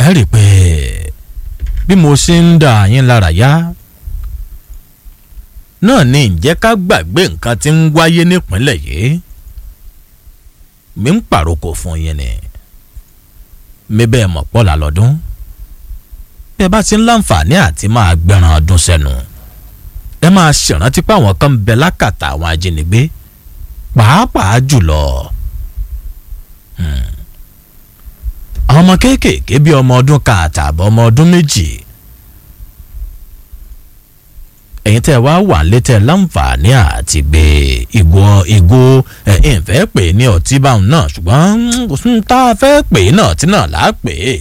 ẹ rí i pé bí mo ṣe ń dà yín lára yá náà ni ǹjẹ́ ká gbàgbé nǹkan tí ń wáyé nípínlẹ̀ yìí mi ń pàrokò fún yín ni mi bẹ́ẹ̀ mọ̀ pọ́lá lọ́dún bí ẹ bá ti ń láǹfààní àti máa gbẹ̀ràn ọdún sẹ́nu ẹ máa ṣèrántí pé àwọn kan ń bẹ lákàtà àwọn ajínigbé pàápàá jùlọ àwọn ọmọ kéékèèké bíi ọmọ ọdún kan àtààbọ̀ ọmọ ọdún méjì ẹ̀yin tẹ́ ẹ wá wà létẹ̀ láǹfààní àti gbé ìgò ìgò ẹ̀ ẹ̀ fẹ́ pè ní ọtí báwọn náà ṣùgbọ́n kò sí tá a fẹ́ pè náà tí náà là á pè é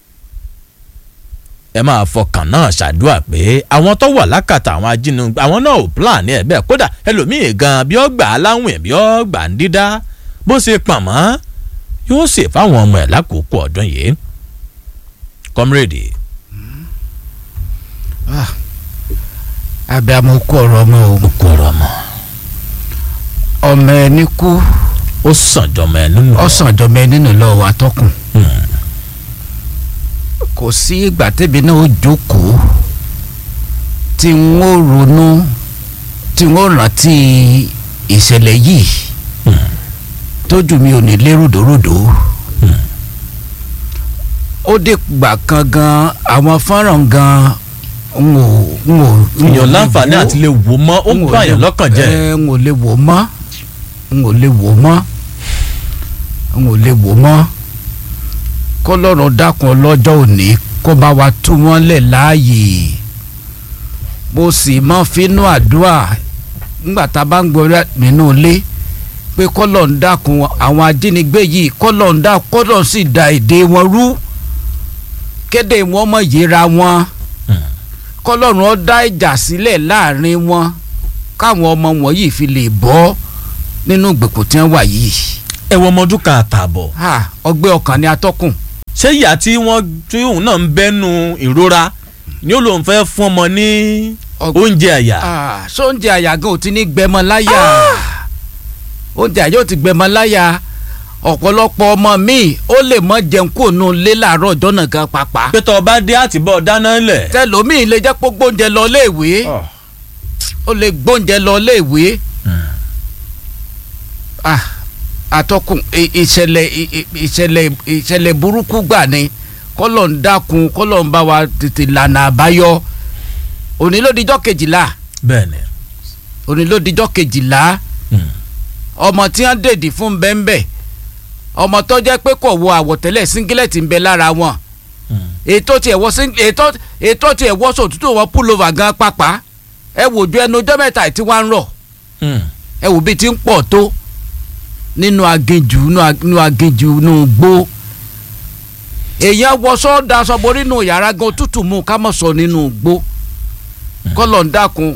ẹ máa fọkàn náà ṣàdúrà pé àwọn tó wà lákàtà àwọn ajínigbé àwọn náà ò plan ní ẹ bẹ́ẹ̀ kódà ẹlòmíì gan bí ó gbà á láwìn bí ó gbà ń dídá bó ṣe pọ̀n mọ́ yóò ṣe fáwọn ọmọ ẹ̀ lákòókò ọdún yìí comrade. abiyamọ kú ọ̀rọ̀ ọmọ o kú ọ̀rọ̀ ọmọ. ọmọ ẹni kú ó sàn jọmọ ẹ nínú. ọsàn jọmọ ẹni nínú lọ wà tọkùn kò sí ìgbà tẹ́bi náà ó jókòó tí n ó ronú tí n ó rántí ìṣẹ̀lẹ̀ yìí tójú mi ò ní lé ròdòròdò ó dé gbà kan gan àwọn fọ́nrán gan n ò n ò. èèyàn láǹfààní àti lè wò mọ́ ó ń bàyàn lọ́kàn jẹ́. ẹ n ò lè wò mọ́ n ò lè wò mọ́ n ò lè wò mọ́ kọlọ́run dákun ọlọ́jọ́ òní kó bá wa tú wọn lẹ̀ láàyè mo sì máa finú àdúrà nígbà tá a bá ń gbọ́ nínú ilé pé kọlọ́run dákun àwọn ajínigbé yìí kọlọ́run dákun kọlọ́run sì da èdè wọn rú kéde wọn mọ̀ yéra wọn kọlọ́run ó dá ìjà sílẹ̀ láàrin wọn káwọn ọmọ wọn yìí fi lè bọ́ nínú ìgbèkùn tí wọ́n wà yìí. ẹ wọ ọmọ ọdún kan àtààbọ̀. ọgbẹ́ ọkàn ni atọ́kùn. ṣé ìyá tí wọ́n tí òun náà ń bẹ́nu ìrora ni ó lóun fẹ́ fún ọmọ ní oúnjẹ àyà. ṣé oúnjẹ àyà gan ò ti ní gbẹmọ láyà oúnjẹ àyà ò ti gbẹmọ láyà ọ̀pọ̀lọpọ̀ ọmọ mi ó lè mọ jẹun kó nu lé láàárọ̀ ọjọ́ náà gan pàápàá. pé tó o bá dé àtibọ̀ dáná lẹ̀. tẹlomiin lè jẹ́ pé gbóúnjẹ lọ léèwé ó lè gbóúnjẹ lọ léèwé àtọkùn ìṣẹ̀lẹ̀ ìṣẹ̀lẹ̀ ìṣẹ̀lẹ̀ burúkú gbà ni kọ́lọ̀ ń dákun kọ́lọ̀ ń bá wa tètè lànà àbáyọ òní ló dijọ́ kejìlá bẹ́ẹ̀ni òní ló dijọ́ kejìlá ọmọ tí wọ́n dèdì fún bẹ́ńbẹ́ ọmọ tó jẹ́ pé kò wọ àwọ̀tẹ́lẹ̀ síngílẹ̀tì ń bẹ lára wọn ètò tiẹ̀ wọ ètò ètò tiẹ̀ wọ sòtútù wọn púlọ̀và gan pápá ẹ wò ju ẹnu ọjọ́ mẹ́ta tí wọ́n ń rọ̀ ẹ wò bí ti ń pọ̀ tó nínú aginjù nínú aginjù nínú gbó èèyàn wọṣọ daṣọ borí nínú yàrá gan tútù mú ká mọ̀ sọ nínú gbó kọ́lọ̀ ń dákun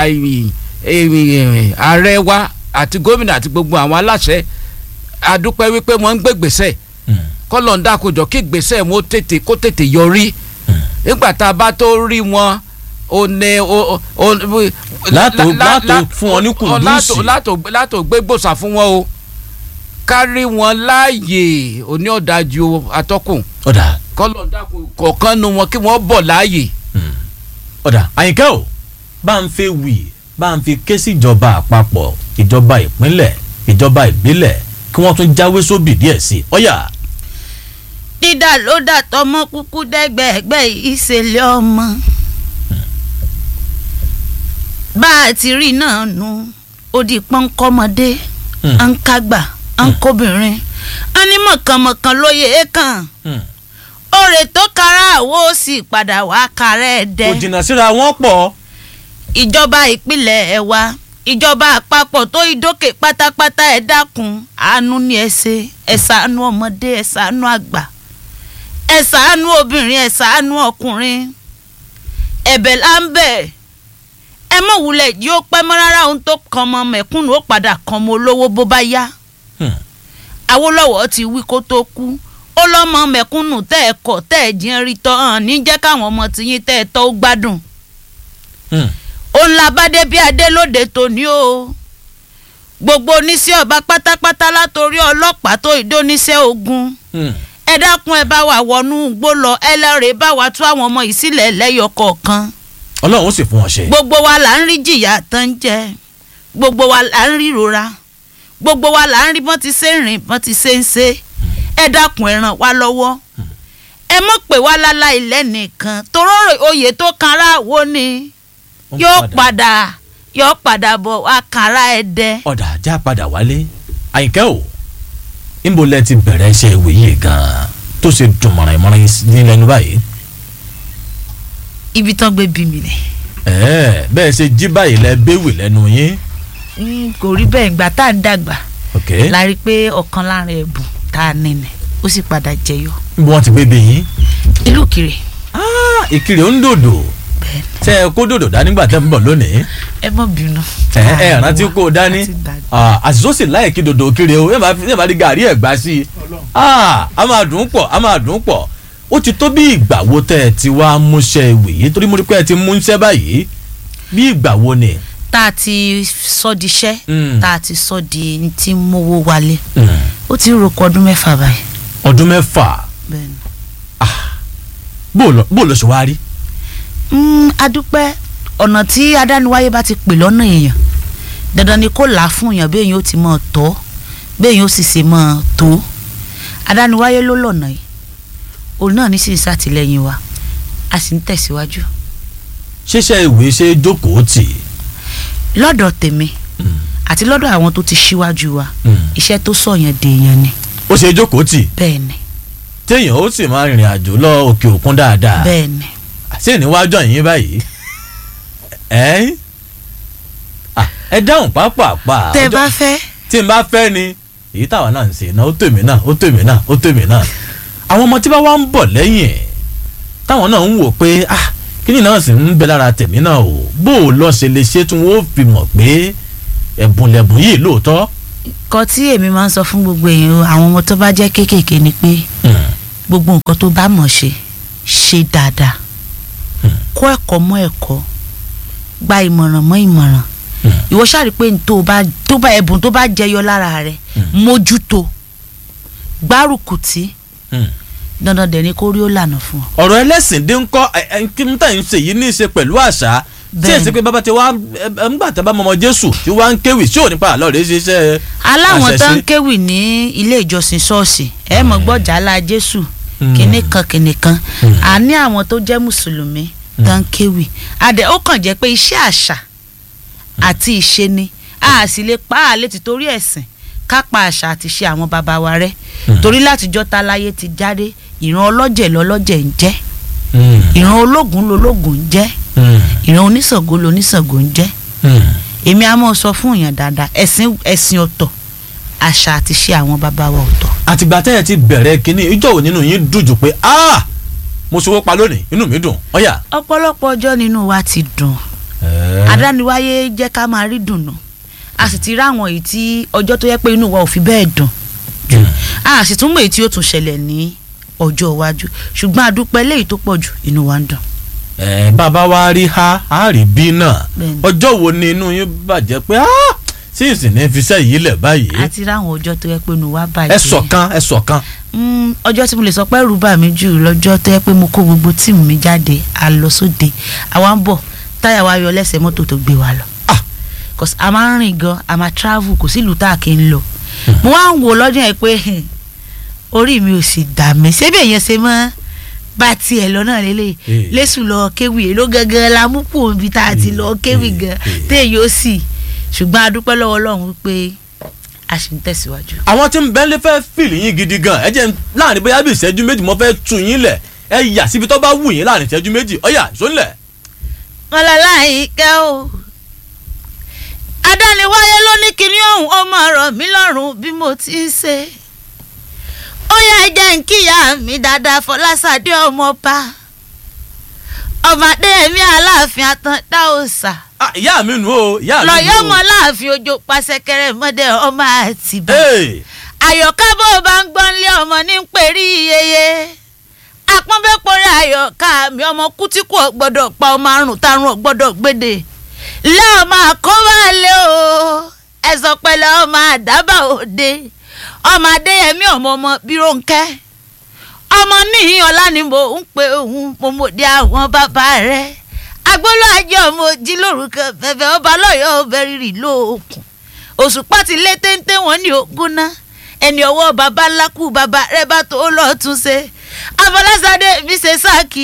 ààrẹ wa àti gómìnà àti gbogbo àwọn aláṣẹ adúpẹ́ wípé wọ́n ń gbé gbèsè kọ́lọ̀ ń dákun jọ kí gbèsè wọn tètè kó tètè yọrí nígbà tá a bá tó rí wọn o ní o o. látò látò fún wọn ní kùndùsì. látò gbé gbòòsà fún wọn o kárí wọn láàyè òní ọ̀dájú atọ́kùn. ọ̀dà. kọ́lọ̀ dákun kọ̀ọ̀kan nu wọn kí wọ́n bọ̀ láàyè. ọ̀dà àyìnkẹ́ o bá ń fi wì bá ń fi ké sí ìjọba àpapọ̀ ìjọba ìpínlẹ̀ ìjọba ìbílẹ̀ kí wọ́n tún jáwé sóbì díẹ̀ sí i ọ̀yà. dídà ló dà tọmọ kúkú dẹgbẹẹgbẹ ìṣẹ̀lẹ̀ ọmọ bá a ti rí náà nu ó di pọ́nkọ́mọdé à ń kágbà à ń kóbìnrin a ní mọ̀kànmọ̀kàn lóye é kàn òrè tó kára àwo sì padà wá kárẹ́ ẹ̀ dẹ́. kò jìnnà síra wọn pọ̀. ìjọba ìpínlẹ̀ ẹ̀ wá ìjọba àpapọ̀ tó ìdókè pátápátá ẹ̀ dákun àánú ni ẹ ṣe ẹ ṣàánú ọmọdé ẹ ṣàánú àgbà ẹ ṣàánú obìnrin ẹ ṣàánú ọkùnrin ẹ̀bẹ̀ là ń bẹ̀ ẹ mọ̀ wulẹ̀ yìí ó pẹ́ mọ́ rárá ohun tó kan ọmọ mẹ̀kúnnù ó padà kan ọmọ olówó bó bá yá Awólọ́wọ̀ ti wí kó tó kú ó lọ́mọ mẹ̀kúnnù tẹ́ ẹ kọ̀ tẹ́ ẹ jìn rí tọ́ hàn ní jẹ́ káwọn ọmọ tiyín tẹ́ ẹ tọ́ ó gbádùn òun la bá dé bí adé lóde tòní o gbogbo oníṣẹ́ ọba pátápátá látòrí ọlọ́pàá tó ìdóníṣẹ́ ogun ẹ ẹ dákun ẹ bá wa wọnú igbó lọ ẹ lọ́ọ̀rẹ́ bá wa tú àwọn ọmọ yìí sílẹ̀ lẹ́yọ kọ̀ọ̀kan ọlọ́run ó sì fún wọn ṣe. gbogbo wa là ń rí jìyà tán jẹ gbogbo wa là ń rí ìrora gbogbo wa là ń rí bọ́n ti ṣe ń rìn bọ́n ti ṣe ń ṣe ẹ dákun ẹ ràn wá lọ́wọ́ ẹ mọ̀ pé wá lálá ilẹ̀ nìkan toró oyè tó kanra wo ni Ó ń yóò padà yóò padà bọ̀ wá kanra ẹ dẹ. ọ̀dà ajá padà wálé àyìnkẹ́ o níbo lẹ ti bẹ̀rẹ̀ iṣẹ́ ìwé yìí gan-an tó ṣe dùn mọ̀ràn-ìmọ̀ràn ní lẹ́nu báyìí. ibi tán gbé bí mi ni. ẹ̀ẹ́ bẹ́ẹ̀ ṣe jí báyìí lẹ béwì lẹ́nu yín. Mm, kò rí bẹ́ẹ̀ ìgbà tá à ń dàgbà ok la rí i pé ọ̀kan lára ẹ̀bùn tá a ní ni ó sì padà jẹyọ. níbo wọn ti gbé bí yín. ìlú kiri Ah, ìkirè ń dòdò bẹ́ẹ̀ ṣe ẹ kó dòdò dání gbà tẹ́ ń bọ̀ lónìí. ẹ mọ̀ bínú. ẹ ẹ rántí kó o dání Àti dàgbà. Ah, àṣìṣó sì láyè kí dòdò kiri o yẹ́n bá fi- yẹ́n bá di gàrí ẹ̀ gbá sí i Ah, a máa dùn ún pọ̀ a máa dùn ún pọ̀ ó ti tó bí ìgbà wo tẹ́ ẹ ti wá múṣẹ́ ìwé yìí torí mo rí pé ẹ ti mú iṣẹ́ báyìí bí ìgbà wo ni. tá a ti sọ di iṣẹ́ Mm. tá a ti sọ di ní tí ń mówó wálé Mm. ó ti ń roko ọdún mẹ́fà báyìí. ọdún mẹ́fà bẹ́ẹ̀ni. bó o lọ bó o lọ ṣe wá rí. Mm, adúpẹ́ ọ̀nà tí adániwáyé bá ti pè lọ́nà èèyàn dandan ni kó là á fún èèyàn bí èèyàn ó ti mọ̀ ọ́ tọ́ bí èèyàn ó sì ṣe mọ̀ ọ́ tó adániwáyé ló lọ̀nà yìí òun náà ní sì ń ṣàtìlẹ́yìn wa a sì ń tẹ̀síwájú ṣíṣe ìwé ṣe jókòó tì í. lọ́dọ̀ tèmi àti lọ́dọ̀ àwọn tó ti ṣíwájú wa Mm. iṣẹ́ tó sọ̀yàn dèèyàn ni ó ṣe jókòó tì í bẹ́ẹ̀ ni téèyàn ó sì máa rìnrìn àjò lọ òkè òkun dáadáa. bẹ́ẹ̀ ni ṣé níwájú yín báyìí ẹ Ah, ẹ dáhùn pápápá tẹ́ ẹ ọjọ́- bá fẹ́ tí n bá fẹ́ ni èyí táwa náà ń ṣe náà ó tèmi náà ó tèmi náà ó tèmi náà àwọn ọmọ tí bá wá ń bọ̀ lẹ́yìn ẹ̀ táwọn náà ń wò pé ah kíni náà sì ń bẹ lára tèmi náà o bó o lọ ṣe lè ṣe tí wọn ó fi mọ̀ pé ẹ̀bùn lẹ̀bùn yìí lóòótọ́. kọ tí èmi máa ń sọ fún gbogbo èèyàn àwọn ọmọ tó bá jẹ́ kéékèèké ni pé Hmm, gbogbo nǹkan tó bá mọ̀ ṣe ṣe dáadáa kọ́ ẹ̀kọ́ mọ́ ẹ̀kọ́ gba ìmọ̀ràn mọ́ ìmọ̀ràn hmm, ìwọ ṣáàrí pé n tó bá tó bá ẹ̀bùn tó bá jẹyọ lára rẹ mójútó gbárùkùtì hmm. dandan dẹ̀ ni kó rí ó lànà fún ọ. ọ̀rọ̀ ẹlẹ́sìn dín kọ́ ẹ ẹ kí n tà ń ṣe yìí ní í ṣe pẹ̀lú àṣà tí Bẹ́ẹ̀ni. èsì pé bàbá ti wá ẹ ẹ ńgbà tẹ́ bá mọ ọmọ Jésù tí wọ́n á ń kéwì tí ò nípa àlọ́ rẹ̀ ṣe iṣẹ́ aláwọn tó ń àṣẹṣe. kéwì ní ilé ìjọsìn ṣọ́ọ̀ṣì ẹ mọ̀ gbọ́ jàlá jésù Hmm. kìnnì kan kìnnì kan Hmm. a ní àwọn tó jẹ́ mùsùlùmí tó ń kéwì adẹ ó kàn jẹ́ pé iṣẹ́ àṣà àti ìṣe ni a sì lè pa á létí torí ẹ̀sìn ká pa àṣà àti ìṣe àwọn bàbá wa rẹ́ Hmm. torí látijọ́ ta láyé ti jáde ìran ọlọ́jẹ̀ lọ́lọ́jẹ̀ ń jẹ́ Hmm, ìran ológun lológun ń jẹ́ hmm, ìran oníṣàngó loníṣàngó ń jẹ́ hmm. èmi á mọ̀ sọ fún èèyàn dáadáa ẹ̀sìn ẹ̀sìn ọ̀tọ̀ àṣà àti ìṣe àwọn bàbá wa ọ̀tọ̀ àtìgbà tẹ́ ẹ ti bẹ̀rẹ̀ kínní ìjọ wo nínú yín dùn jù pé ah mo ṣòwò pa lónìí inú mi dùn ọ̀yà. ọ̀pọ̀lọpọ̀ ọjọ́ nínú wa ti dùn adániwáyé jẹ́ ká máa rí dùnú a sì ti ráwọn èyí tí ọjọ́ tó yẹ pé inú wa ò fi bẹ́ẹ̀ dùn jù a sì tún mọ̀ èyí tí ó tún ṣẹlẹ̀ ní ọjọ́ iwájú ṣùgbọ́n a dúpẹ́ léyìí tó pọ̀ jù inú wa ń dùn. ẹ bàbá wa rí ha a rí bí náà Bẹ́ẹ̀ni. ọjọ́ wo ni inú yín bàjẹ́ pé ah sí ìsìn ní fiṣẹ́ yìí lẹ̀ báyìí a ti ráwọn ọjọ́ tó yẹ pé inú wa bàjẹ́. ẹ sọ̀kan ẹ sọ̀kan. Mm, ọjọ́ tí mo lè sọ pé ẹ̀rù bà mí jù lọ́jọ́ tó yẹ pé mo kó gbogbo tíìmù mi jáde a lọ sóde àwa ń bọ̀ táyà wa yọ lẹ́sẹ̀ mọ́tò tó gbé wa lọ. Ah. cause a máa ń rìn gan a máa travel kò sí ìlú tá a kì í lọ. mo wá ń wo lọ́jọ́ yẹn pé hmm, orí mi ò sì dà mí ṣébí èèyàn ṣe mọ́ bá tiẹ̀ lọ náà lélẹ̀ Eh. lẹ́sùn lọ kéwì èló gangan la mú kù níbi tá a ti lọ kéwì Eh, gan eh. téèyàn ó sì ṣùgbọ́n a dúpẹ́ lọ́wọ́ Ọlọ́run wípé a sì ń tẹ̀síwájú. àwọn tí ń bẹ́ẹ̀ lé fẹ́ fìlì yín gidi gan ẹ jẹ́ n- láàrin bóyá bí ìṣẹ́jú méjì mo fẹ́ tu yín lẹ̀ ẹ yà síbi tó bá wù yín láàrin ìṣẹ́jú méjì ọ̀yà sóńlẹ̀. mọ̀lálá ìkẹ́ o adániwáyé ló ní kinní ọ̀hún ó máa rọ̀ mí lọ́rùn bí mo ti ń ṣe ó yá jẹ́ ń kíyà mi dáadáa fọláṣadé ọmọọba ọmọdé ẹ̀mí aláàfin àtàndá òòṣà Ah, ìyá mi nù o ìyá mi nù o. lọ́yọ́ ọmọ láàfin ojú pàṣẹkẹrẹ mọ́dẹ ọmọ àtìbá Hey, àyọ̀ká bó o bá ń gbọ́n lé ọmọ ní pèrí iyeye apọ́nbẹ́pọ̀rẹ́ àyọ̀ká mi ọmọ kútíkù ọ̀gbọ́dọ̀ pa ọmọ àrùn tarun ọ̀gbọ́dọ̀ gbédè lé ọmọ àkọ́wálé o ẹ̀sọ́ pẹ̀lẹ́ ọmọ àdábà òde ọmọ adéyẹmí ọmọ ọmọ bírónkẹ́ ní ọlá ni mo ń pe òun mo mọ̀ dé àwọn bàbá rẹ̀ agbolo ajé ọmọ ojí lórúkọ bẹ̀bẹ̀ ọba lọ́yọ̀ọ́ bẹ̀rìrì lóòkùn òṣùpá ti lé téńté wọn ní ogún náà ẹni ọwọ́ baba ńlá kú baba rẹ bá tó lọ́ọ́ tún ṣe afọlásadé mi ṣe sáàkì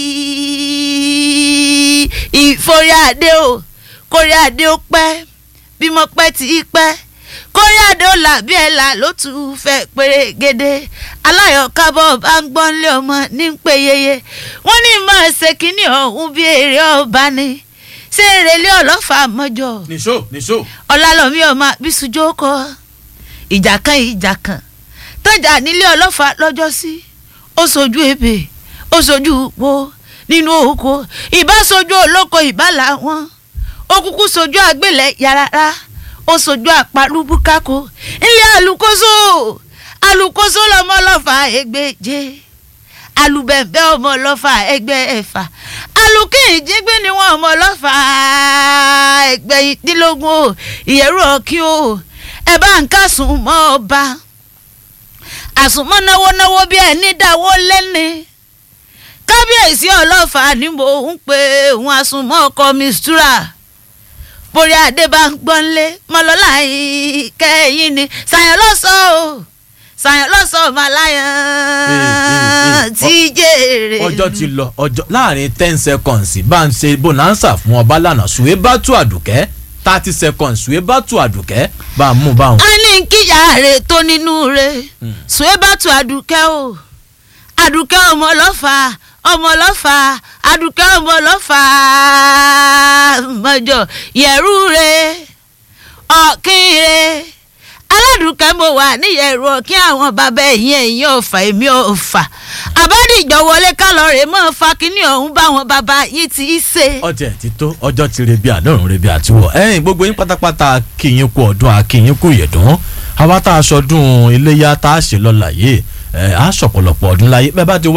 ìforí adé o kórí adé ó pẹ́ bímọ pẹ́ tí í pẹ́ kórí adé ó là bí ẹ là ló tún fẹ́ pérégede aláyọ̀kábọ̀ bá ń gbọ́n lé ọmọ ní ń pè yeye wọ́n ní máa ṣe kínní ọ̀hún bí èrè ọba ni ṣé èrèlé ọlọ́fà mọ́jọ nìṣó nìṣó. ọlálọ́mí ọmọ bísújó kọ́ ìjà kan ìjà kan tọ́jà nílé ọlọ́fà lọ́jọ́ sí ó sojú ebè ó sojú wo nínú oko ìbá sojú olóko ìbá làwọn ó kúkú sojú àgbélẹ̀ yàrá ó sojú àparúbúkákó ilé alukoso alukoso lọmọ ọlọ́fà ẹgbẹ́je alubẹ̀bẹ̀ ọmọ ọlọ́fà ẹgbẹ́ ẹ̀fà alukíyìnjígbé ni wọn ọmọ ọlọ́fà ẹgbẹ̀yìndínlógún o ìyẹ̀rù ọ̀kí o ẹ bá ń kásùn mọ́ ọba àsùnmọ́ náwó náwó bí ẹni dáwó lẹ́ni kábíyèsí ọlọ́fà ni mò ń pe òun àsùnmọ́ ọkọ mistura borí adé bá ń gbọ́nlé mọ́lọ́lá yìí kẹ́yìn ni sàyàn lọ́sọ̀ọ́ o sàyàn lọ́sọ̀ọ́ màláyàn tí jèrè. ọjọ́ ti lọ ọjọ́ láàrin ten seconds bá ń ṣe bonanza fún ọba lánàá sùwé bá tú àdùkẹ́ thirty seconds sùwé bá tú àdùkẹ́ bá a mú báwọn. a ní kíyà rè tó nínú rè sùwé bá tu àdùkẹ́ o àdùkẹ́ ọmọ ọlọ́fà ọmọ ọlọ́fà àdùkẹ́ ọmọ ọlọ́fà mọ́jọ yẹ̀rù rè ọ̀kín rè aládùúkẹ́ mo wà níyẹ̀rù ọ̀kín àwọn bàbá ẹ̀yìn ẹ̀yìn ọ̀fà èmi ọ̀fà àbádìjọ wọlé kálọ̀rẹ̀ mọ́ fa kínní ọ̀hún báwọn bàbá yìí ti í ṣe. ọtí ẹ ti tó ọjọ́ ti rebi àdọ́rùn rebi àtiwọ̀ ẹ̀yìn gbogbo yín pátápátá kíyín kú ọdún akíyín kú ìyẹ̀dún àwa tá a sọdún iléyà tá a ṣe lọ́la yìí ẹ̀ á sọ̀pọ̀lọpọ̀ ọdún láyé bẹ́ẹ̀ bá ti wá